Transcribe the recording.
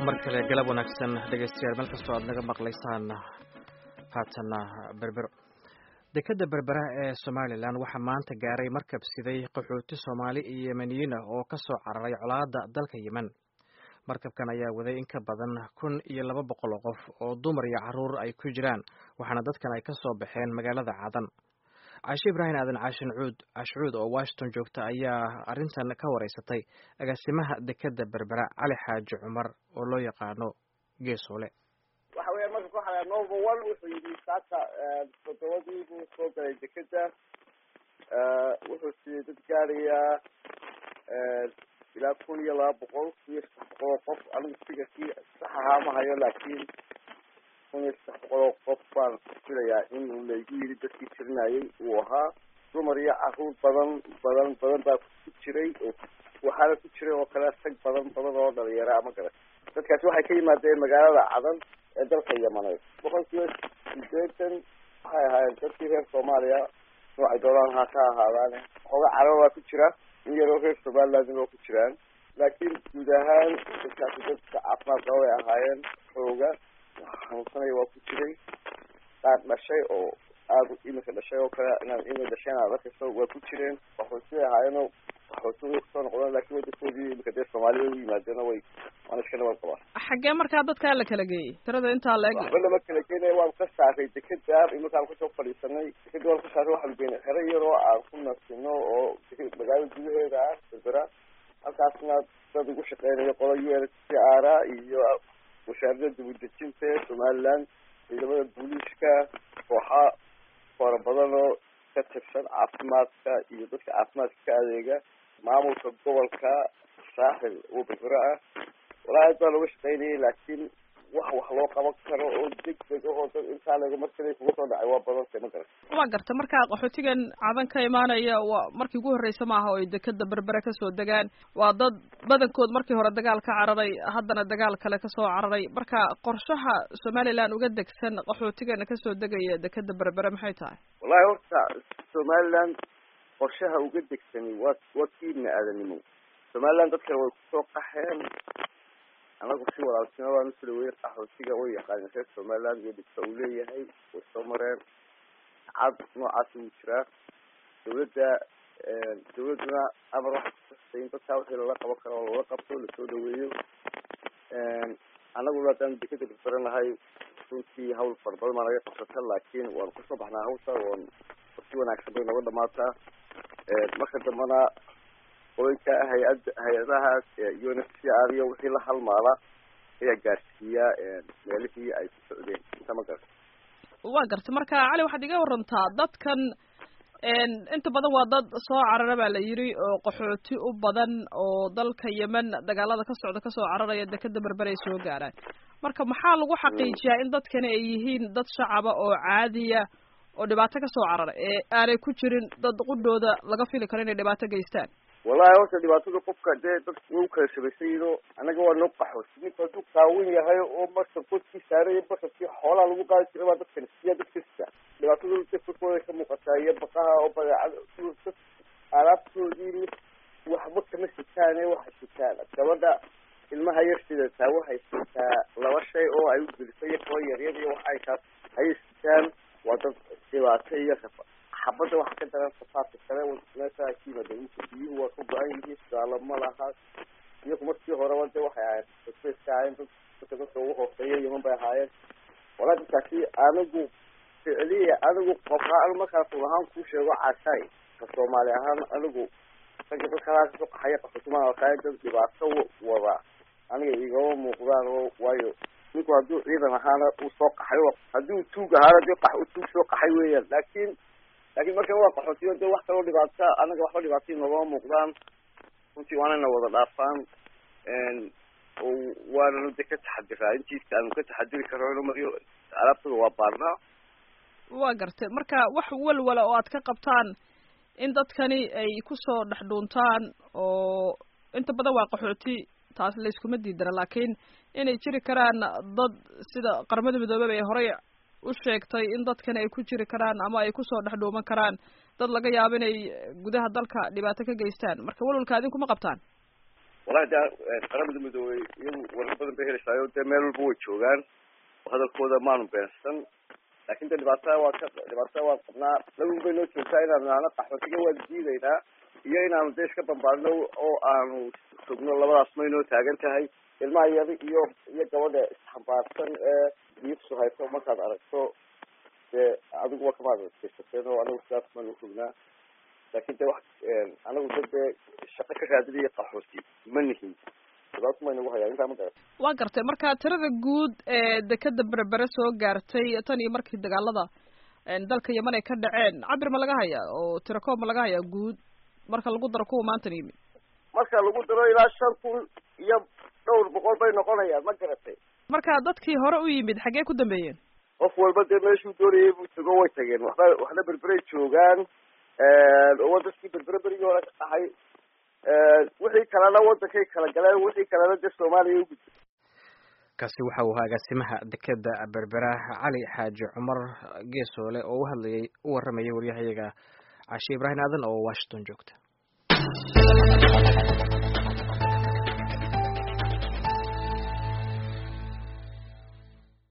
mar kale galab wanaagsan dhegaystayaal meel kastoo aad naga maqlaysaan haatanna berbero dekadda berbera ee somalilan waxaa maanta gaaray markab siday qaxooti soomaali iyo yemeniyiin ah oo ka soo cararay colaadda dalka yemen markabkan ayaa waday in ka badan kun iyo laba boqol oo qof oo dumar iyo carruur ay ku jiraan waxaana dadkan ay ka soo baxeen magaalada cadan caashe ibraahim aadan caashin cuud cashcuud oo washington joogta ayaa arrintan ka wareysatay agaasimaha dekadda berbera cali xaaji cumar oo loo yaqaano geesoole waxa weya marka waxaa nova one wuxuu yidhi saaka todobadii buu soo galay dekeda wuxuu siiyey dad gaarayaa ilaa kun iyo laba boqol kun iyo saddex boqol oo qof anigu sigarkii sax ahaa ma hayo laakiin kun iyo saddex boqol oo qof baan filayaa in uu laygu yidhi dadkii tirinayay uu ahaa dumar iyo caruur badan badan badan baa ku jiray oo waxaana ku jiray oo kale rag badan badan oo dhalinyara ama garan dadkaasi waxay ka yimaadeen magaalada cadan ee dalka yamaneed boqol kiiba sideetan waxay ahaayeen dadkii reer soomaaliya noocay doonaan ha ka ahaadaan xooga carab baa ku jira in yaroo reer somaliland oo ku jiraan laakiin guud ahaan dadkaasi dadka caafimaad qaba bay ahaayeen xooga xanuunsanaya waa ku jiray qaar dhashay oo aada imika dhashay oo kale inaad imika dhasheen aad arkayso waa ku jireen waxoosibay ahaayeenoo waxoosibay kusoo noqdeen laakiin wadankoodii imika dee soomaalida u yimaadeenoo way waana iska nabad qabaan xaggee markaa dadkaa la kala geeyey tirada intaa la eg waxba lama kala geenaya waan ka saaray dekeda iminkaan kusoo fadhiisanay dekeda waan ka saaray waxaan geynay xero yaroo aan ku nasino oo magaalada gudaheeda ah berbera halkaasna dad ugu shaqeynayo qola u n c r iyo wasaaradda dibudejinta ee somaliland ciidamada booliiska kooxa fara badan oo ka tirsan caafimaadka iyo dadka caafimaadka ka adeega maamulka gobolka saaxil oo berbera ah walaa aad baa looga shaqeynayay laakiin wax wax loo qaban karo oo deg deg ahoo dad intaa laga markale kuga soo dhacay waa badantay ma garan waa garta markaa qaxootigan cadan ka imaanaya waa markii ugu horreysa maaha oo ay dekeda berbere kasoo degaan waa dad badankood markii hore dagaal ka cararay haddana dagaal kale kasoo cararay marka qorshaha somaliland uga degsan qaxootigana kasoo degaya dekeda berbere maxay tahay wallahi horta somaliland qorshaha uga degsani waa waa kiibna aadanimo somaliland dadkana way kusoo qaxeen anagu si walaaltinimo baan usula weyey qaxootiga way yaqaaneen reer somaliland iyo dhibka uu leeyahay way soo mareen cad noocaasi wuu jiraa dawladda dawladduna amar waxa kuasay in dadkaa wixii lala qaban karo oo lala qabto lasoo dhaweeyo anaguna haddaan dekeda barbaran lahay runtii hawl fara badan baa naga qabsata laakiin waanu kasoo baxnaa hawsha wan si wanaagsan bay noga dhamaataa marka dambena qoyka hay-ad hay-adahaas u n f c r iyo wixii la halmaala ayaa gaarsiiya meelihii ay ku socdeen inta ma garta waa garta marka cali waxaad iga warantaa dadkan inta badan waa dad soo carara baa la yidhi oo qaxooti u badan oo dalka yemen dagaalada ka socda kasoo cararaya dekeda berbere ay soo gaaraan marka maxaa lagu xaqiijiyaa in dadkani ay yihiin dad shacaba oo caadiya oo dhibaato kasoo carara ee aanay ku jirin dad qudhooda laga fili karo inay dhibaato geystaan wallahi horta dhibaatada qofka dee dadka way ukala shabaysan yihin oo anaga waa noo qaxoos ninka hadduu qaawan yahay oo marka kodkii saaraya basarkii xoolaha lagu qaadi jiray baa dadkan siya dadka sita dhibaatada dadkooda ka muuqataa iyo baqaha oo badeecad alaabtoodii mid waxba kama sitaane waxay sitaan gabadha ilmaha yar sidataa waxay sitaa laba shay oo ay ugelisay iyo kaba yaryar iyo waxay kaas ayay sitaan waa dad dhibaato iyo rafa xabadda waxa ka daran safaadka kale meesha ka yimaada biyuhu waa ka go-an yihiin suaalo ma laha iyaku markii horeba de waxay ahaayeen spaska ahaayeen dad dadka dadka ugu hooseeya yeman bay ahaayeen walaa dadkaasi anigu ficliya anigu qofa markaas run ahaan kuu sheego cashay ka soomaali ahaan anigu ragga dadka halaa kasoo qaxaya qaxootimaan arkaaya dad dhibaato wada aniga igama muuqdaan oo waayo ninku hadduu ciidan ahaana uu soo qaxay haddii uu tuug ahaana de qa tuug soo qaxay weeyaan laakiin laakiin marka waa qaxootiyo de wax kaloo dhibaata anaga waxba dhibaatay noogama muuqdaan runtii waanayna wada dhaafaan waananu de ka taxadiraa intiisa aanu ka taxadiri karno mariyo alaabtada waa baarnaa waa gartay marka wax walwala oo aad ka qabtaan in dadkani ay kusoo dhex dhuuntaan oo inta badan waa qaxooti taas layskuma diidana laakiin inay jiri karaan dad sida qaramada midoobeba ay horey u sheegtay in dadkani ay ku jiri karaan ama ay kusoo dhex dhuuman karaan dad laga yaabo inay gudaha dalka dhibaato ka geystaan marka walwalka adinkuma qabtaan wallahi de qaramada midoobey iyadu warar badan bay helaysaayo dee meel walba way joogaan hadalkooda maanu beensan laakin de dhibaatada waa ka dhibaatada waa qabnaa lagun bay noo joogtaa inaanu naano qaxootiga waan diidaynaa iyo inaanu de iska bambaadno oo aanu sugno labadaas may noo taagan tahay ilmaha yada iyo iyo gabadha isxambaarsan ee diibsu hayso markaad aragto dee adiguba kamaad adkeysateen oo anagu sidaas maanu rognaa laakin de wax anagu da dee shaqo ka raadinaya qaxooti ma nihin sidaas may nagu hayaa intaa ma garat waa gartay marka tirada guud ee dekeda berbere soo gaartay tan iyo markii dagaalada dalka yeman ay ka dhaceen cabir ma laga hayaa oo tiro koob ma laga hayaa guud marka lagu daro kuwa maantan yimid marka lagu daro ilaa shan kun iyo dhowr boqol bay noqonayaan ma garatay marka dadkii hore u yimid xaggee ku dambeeyeen qof walba dee meeshuu doonayay buu tago way tageen waxba waxna berberay joogaan oo dadkii berbere berigii hore ka dhahay wixii kalena wadankay kala galeen wixii kalena dee soomaaliya ugudbay kaasi waxa uu ahaa agaasimaha dekeda berbera cali xaaji cumar geesoole oo u hadlayay u waramayay waryahayaga cashe ibraahim aadan oo washington joogta